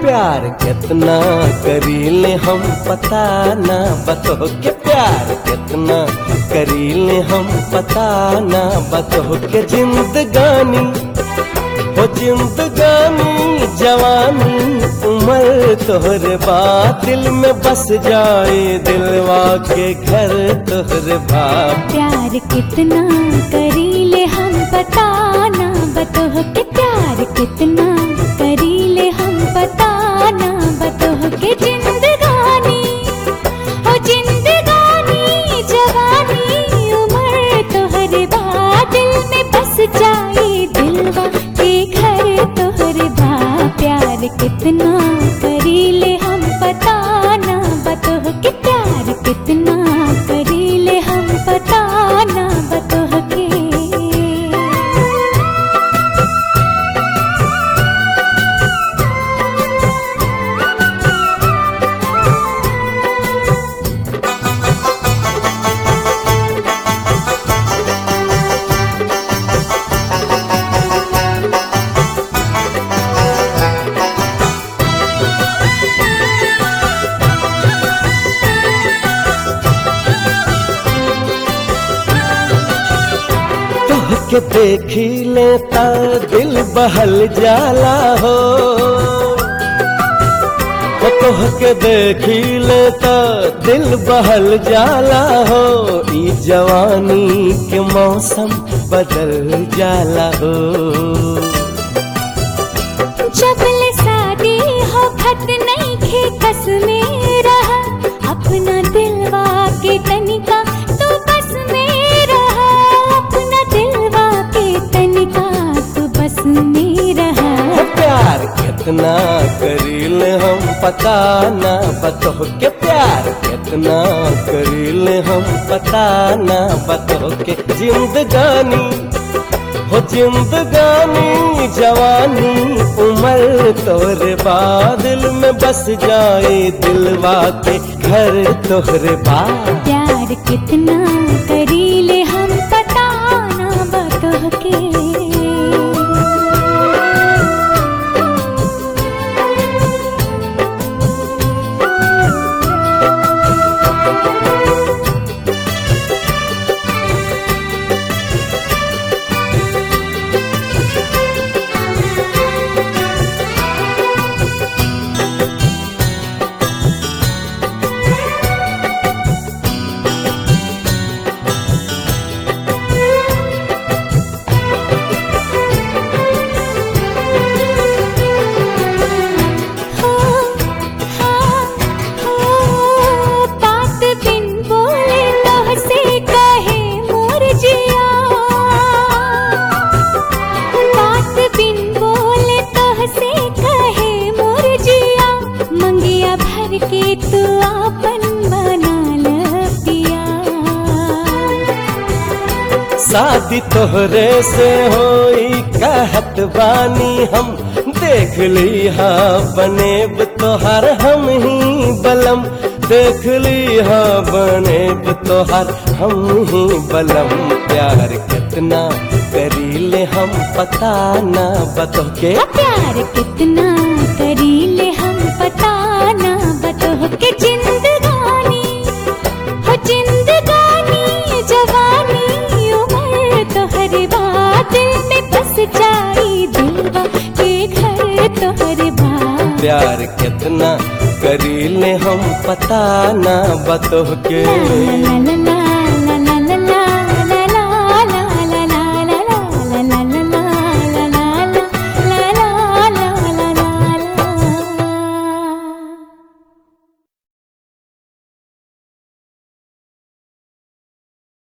प्यार कितना करीले हम पता ना बतो के प्यार कितना करीले हम पता ना बतो के जिंदगानी हो जिंदगानी जवानी उम्र तोहरे बात दिल में बस जाए दिलवा के घर तोहरे बात प्यार कितना करीले हम बताना बतोह के प्यार कितना करीले हम बताना बतोह के जिंदगानी ओ जिंदगानी जवानी उम्र तोहरे बाद दिल में बस जाए दिलवा के घर तोहरे बा प्यार कितना करीले हम बताना बतोह के प्यार कितना करीले हम बताना बतोह के तोह के देखी लेता दिल बहल जाला हो ओ तोह के देखी लेता दिल बहल जाला हो ई जवानी के मौसम बदल जाला हो जबल शादी हो खत नहीं खे कस में रहा अपना दिलवा के तनिका तू बस में रहा अपना दिलवा के तनिका तू बस में रहा हो प्यार कितना करील हम पता ना बतो के प्यार कितना करील हम पता ना बतो के जिंदगानी हो जिंदगानी जवानी उम्र तोहरे बादल में बस जाए दिलवा के घर तोहरे बाद प्यार कितना करीले हम बताना बतोह के हो हाँ हो बात बिन बोले तोह से कहे मोर जिया बात बिन बोले तोह से कहे मोर जिया मंगिया भर के तू आपन बना ल पिया शादी तोहरे से होई कहत बानी हम देख ली हाँ बनेब तोहर हम ही बलम देख ली हाँ बनेब तोहर हम ही बलम प्यार कितना करीले हम पता ना बतो के प्यार कितना करीले हम बताना बतोह के जिंदगानी हो जिंदगानी जवानी उम्र तोहरे बाद दिल में बस जाई दिलवा के घर तोहरे बाद प्यार कितना करीले हम पता ना बतो के ला ला ला ला